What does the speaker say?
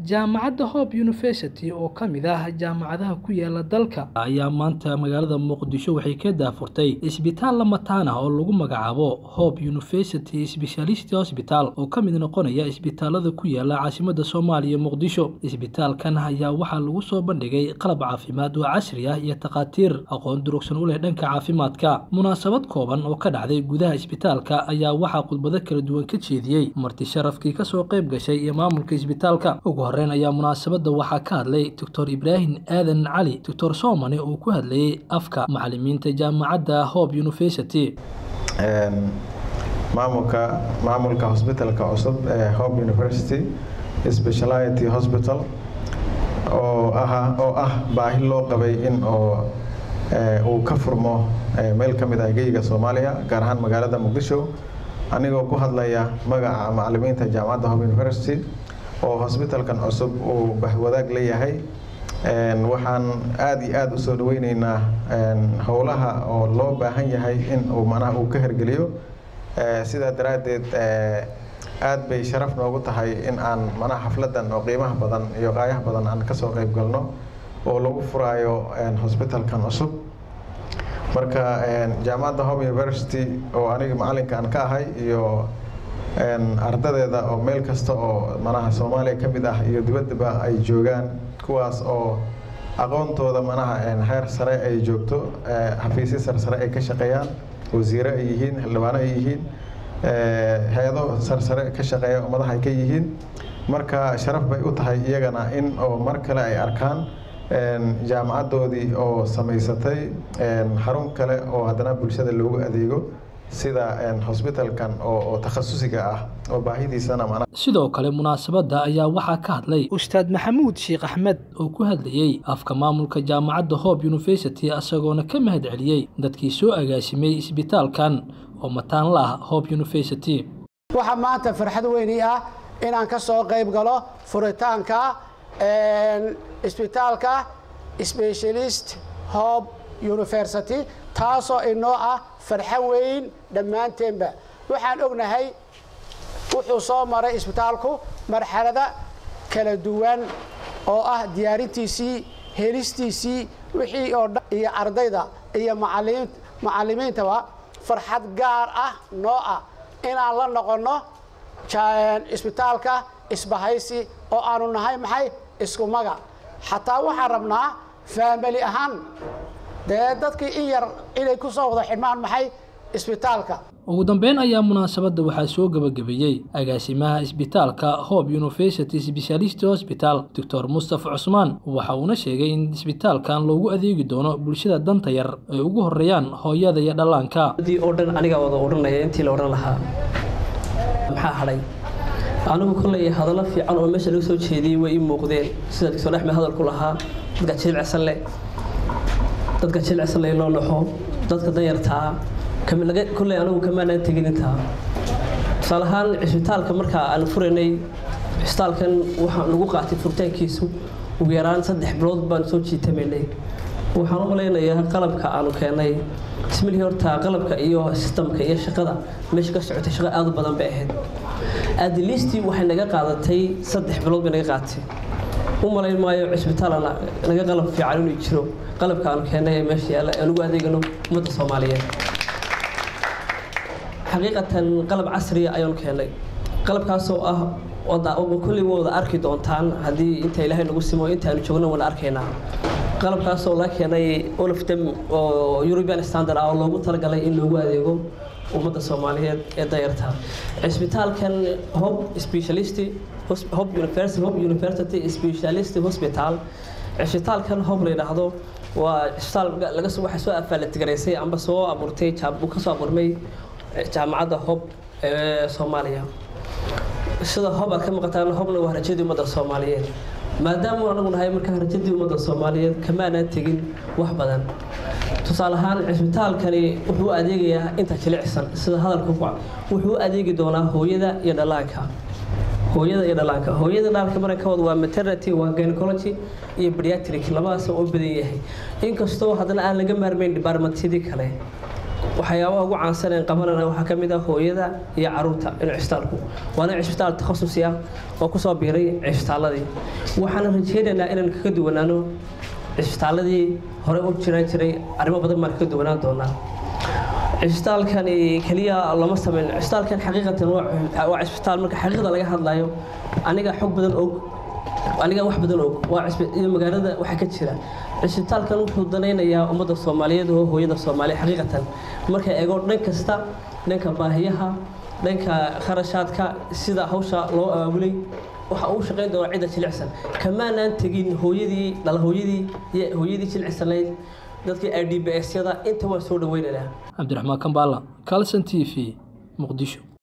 jaamacadda hope university oo ka mid ah jaamacadaha ku yaala dalka ayaa maanta magaalada muqdisho waxay ka daafurtay isbitaal lamataan ah oo lagu magacaabo hope university specialist hospital oo ka mid noqonaya isbitaalada ku yaala caasimada soomaaliya muqdisho isbitaalkan ayaa waxaa lagu soo bandhigay qalab caafimaad oo casri ah iyo takhaatiir aqoon durugsan u leh dhanka caafimaadka munaasabad kooban oo ka dhacday gudaha isbitaalka ayaa waxaa khudbado kala duwan ka jeediyey marti sharafkii kasoo qayb gashay iyo maamulka isbitaalka ugu horeyn ayaa munaasabada waxaa ka hadlay doctor ibraahim aadan cali doctor soomane oo ku hadlayay afka macalimiinta jaamacadda hope university maamulka maamulka hosbitalka cusub ee hope university speciality hospital oo ah oo ah baahi loo qabay in oo uu ka furmo meel ka mid ah geyga soomaaliya gaar ahaan magaalada muqdisho anigoo ku hadlaya magaca macalimiinta jaamacadda hope university oo hosbitalkan cusub uu bahwadaag leeyahay waxaan aada iyo aada usoo dhaweyneynaa howlaha oo loo baahan yahay in uu manaha uu ka hergeliyo sidaa daraaddeed aada bay sharaf noogu tahay in aan manaha xafladan oo qiimaha badan iyo qaayaha badan aan kasoo qeyb galno oo lagu furaayo hosbitalkan cusub marka jaamacadda hope university oo aniga macalinka aan ka ahay iyo ardadeeda oo meel kasta oo manaha soomaaliya ka mid ah iyo dibaddaba ay joogaan kuwaas oo aqoontooda manaha heer sare ay joogto xafiisyo sarsare ay ka shaqeeyaan wasiire ay yihiin xildhibaano ay yihiin hay-ado sarsare ka shaqeeya madax ay ka yihiin marka sharaf bay u tahay iyagana in oo mar kale ay arkaan jaamacaddoodii oo samaysatay xarun kale oo haddana bulshada loogu adeego sida hosbitalkan oo takhasusiga ah oo baahidiisana sidoo kale munaasabadda ayaa waxaa ka hadlay ustaad maxamuud sheekh axmed oo ku hadlayey afka maamulka jaamacadda hope university isagoona ka mahad celiyey dadkii soo agaasimay isbitaalkan oo mataan la ah hope university waxaa maanta farxad weyni ah inaan ka soo qayb galo furitaanka isbitaalka specialist hope university taasoo inoo ah farxo weyn dhammaanteenba waxaan ognahay wuxuu soo maray isbitaalku marxalada kala duwan oo ah diyaarintiisii helistiisii wixii oo dhan iyo ardayda iyo macalimiintaba farxad gaar ah noo ah inaan la noqonno isbitaalka isbahaysi oo aanu nahay maxay isku maga xataa waxaan rabnaa faamili ahaan dee dadkii in yar inay ku soo wada xidhmaan maxay isbitaalka ugu dambeyn ayaa munaasabadda waxaa soo gebagabeeyey agaasimaha isbitaalka hope university specialist hospital doctor mustafa cusmaan waxa uuna sheegay in isbitaalkan loogu adeegi doono bulshada danta yar ay ugu horeeyaan hooyada iyo dhallaanka oo dhan anigaa wada odhanaya intii la odhan lahaa maxaa hadhay anigu kolley hadallo fiican oo meesha laga soo jeediyey way ii muuqdeen sida doctor axmed hadalku lahaa dadka jilicsan leh dadka jilicsan leh loo naxo dadka danyartaa kolley anigu kamaanaan tegin intaa tusaale ahaan cisbitaalka markaa aan furaynay cisbitaalkan waxaa lagu qaatay furitaankiisu ugu yaraan saddex bilood baan soo jiitamaynay waxaan u malaynayaa qalabka aanu keenay ismilihii horta qalabka iyo sistamka iyo shaqada meesha ka socotay shaqo aad u badan bay ahayd adliistii waxay naga qaadatay saddex bilood bay naga qaadatay u malayn maayo cisbitaal naga qalab fiican inuu jiro qalabka aanu keennay ee meesha yaalla aan ugu adeegano ummadda soomaaliyeed xaqiiqatan qalab casriya ayaanu keennay qalabkaasoo ah kolley waa wada arki doontaan haddii inta ilaahay nagu simo intaanu joogno wada arkaynaa qalabkaasoo la keenay olofdem oo european standard ah oo loogu talagalay in loogu adeego ummadda soomaaliyeed ee dayarta cisbitaalkan hope specialist hope university hope university specialist hospital cisbitaalkan hope la yidhaahdo waa cisbitaal laga soo waxa soo afaalatigareysay amba soo abuurtay ka soo abuurmay jaamacadda hope ee soomaaliya sida hob aad ka maqataan hobna waa rajadii ummadda soomaaliyeed maadaama anagu nahay markaa rajadii ummadda soomaaliyeed kamaanaan tegin wax badan tusaale ahaan cisbitaalkani wuxuu adeegayaa inta jilicsan sida hadalka ku wuxuu adeegi doonaa hooyada iyo dhallaanka hooyada iyo dhallaanka hooyada dhallaanka marankooda waa maternity waa gynecology iyo pediatric labadaas oo badan yahay inkastoo haddana aan laga maarmayn departmentyadii kale waxyaabaha ugu caansan ee qabanana waxaa ka mid ah hooyada iyo caruurta inuu cisbitaalku waana cisbitaal takhasusi ah oo kusoo biiray cisbitaaladii waxaana rajeynaynaa inaan kaga duwanaano cisbitaaladii hore u jiraan jiray arrimo badan baan kaga duwanaan doonaa cisbitaalkani keliya lama sameyn cisbitaalkan xaqiiqatan waa cisbitaal marka xaqiiqda laga hadlayo aniga xog badan og aniga wax badan og waa iyo magaalada waxa ka jira cisbitaalkan wuxuu danaynayaa ummadda soomaaliyeed oo hooyada soomaaliya xaqiiqatan marka eego dhan kasta dhanka baahiyaha dhanka kharashaadka sida hawsha loo aabulay waxa uu shaqayn doona cidda jilicsan kamaanaan tegin hooyadii dhala hooyadii iyo hooyadii jilicsanayd dadkii i d b s yada inta waan soo dhaweynaynaa cabdiraxmaan kambaala calson t v muqdisho